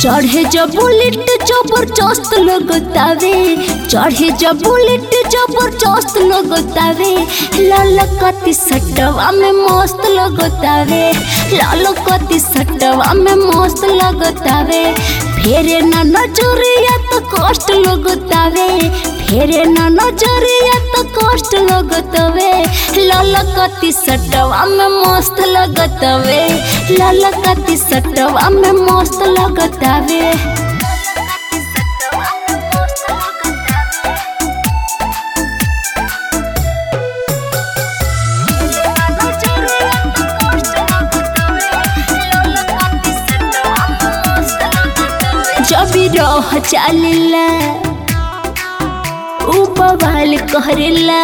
चढ़े जब बुलेट जबरदस्त लगतावे चढ़े जब बुलेट जबरदस्त लगतावे लाल कति सटवा में मस्त लगतावे लाल कति सटवा में मस्त लगतावे फेरे न नजरिया तो कष्ट लगतावे फेरे न नजरिया तो कष्ट लगतवे लाल कति सटवा में मस्त लगतवे लाल कति सटवा में मस्त लगतवे जब रह चालेला उ बवाल करेला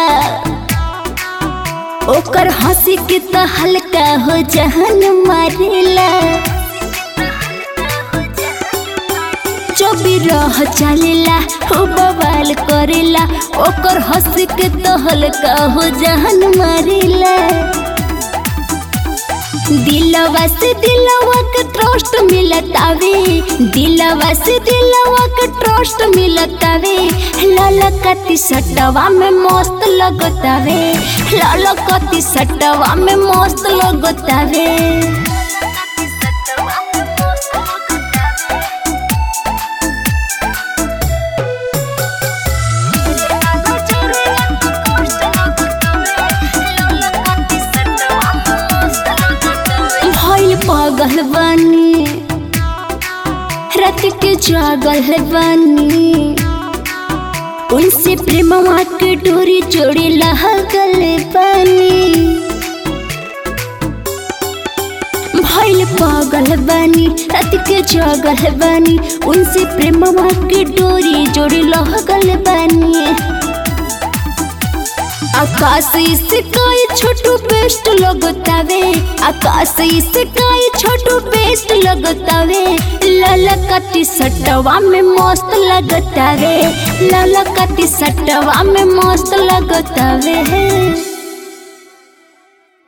ओकर हंसी के त हल्का हो जहन मारेला जब रह चालेला उ बवाल करेला ओकर हंसी के त हल्का हो जहन मारेला दिलवा से दिलवा के ट्रस्ट मिलतावे दिलवा से दिलवा के ट्रस्ट मिलतावे ललकती सटवा में मस्त लगतावे ललकती सटवा में मस्त लगतावे भइल पागल बानी रात के जागल बानी उनसे प्रेमवा के डोरी जोड़ी लगल बानी भइल पागल बानी रात के जागल बानी उनसे प्रेमवा के डोरी जोड़ी लगल बानी आकाश से काय छोटू बेस्ट लगतावे आकाश से काय छोटू बेस्ट लगतावे ललकती सटवा में मस्त लगतावे ललकती सटवा में मस्त लगतावे